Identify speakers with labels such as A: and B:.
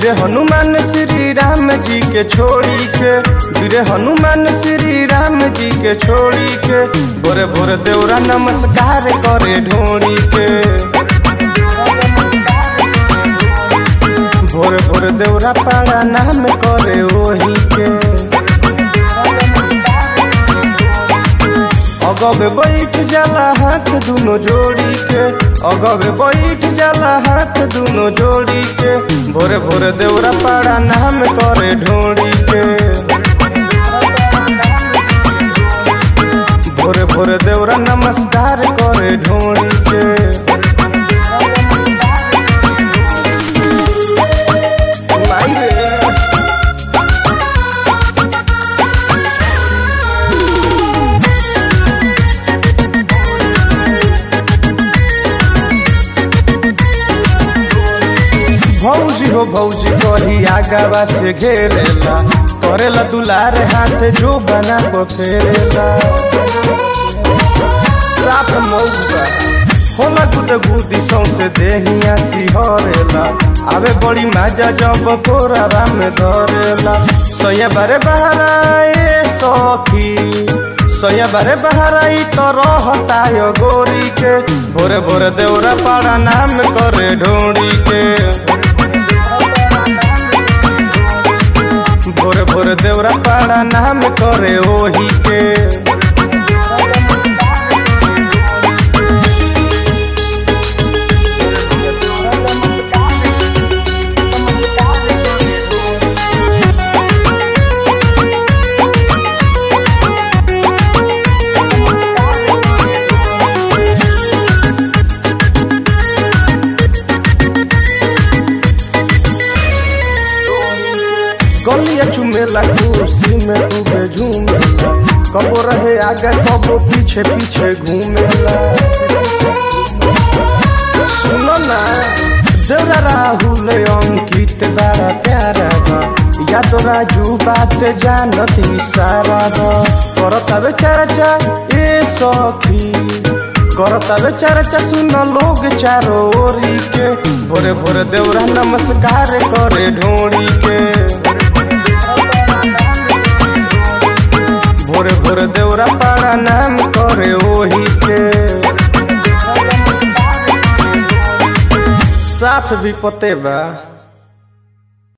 A: वीर हनुमान श्री राम जी के छोड़ी के वीर हनुमान श्री राम जी के छोड़ी के भोरे भोरे देवरा नमस्कार करे ढोड़ी के भोरे भोरे देवरा पाड़ा नाम करे ओही के अगवे बैठ जाला हाथ दुनो जोड़ी के अगवे बैठ जाला हाथ दुनो जोड़ी के भोरे भोरे देवरा पाड़ा नाम करे ढोड़ी के भोरे भोरे देवरा नमस्कार करे ढोड़ी के माई रे भौजी हो भौजी कही आगावा से घेरेला करेला दुलार हाथ जो बना को फेरेला साफ मौका होला गुद गुदी सौसे देहिया सिहरेला आवे बड़ी माजा जब कोरारा में धरेला सैया बारे बहारा ए सखी सैया बारे बहारा ई तो रहता यो गोरी के भोरे भोरे देवरा पाड़ा नाम करे ढोड़ी के भोरे भोरे देवरा पाड़ा नाम करे ओही के गलिया चुमेला कुर्सी में डूबे झूमेला कबो रहे आगे कबो पीछे पीछे घूमेला सुनो ना जरा राहुल अंकित बड़ा प्यारा बा या तो राजू बात जानत इशारा बा करतावे चर्चा ए सखी करतावे चर्चा सुन लोग चारो ओरी के भोरे भोरे देवरा नमस्कार करे ढोड़ी के भोरे भोरे देवरा पाड़ा नाम करे ओही के साफ भी पते बा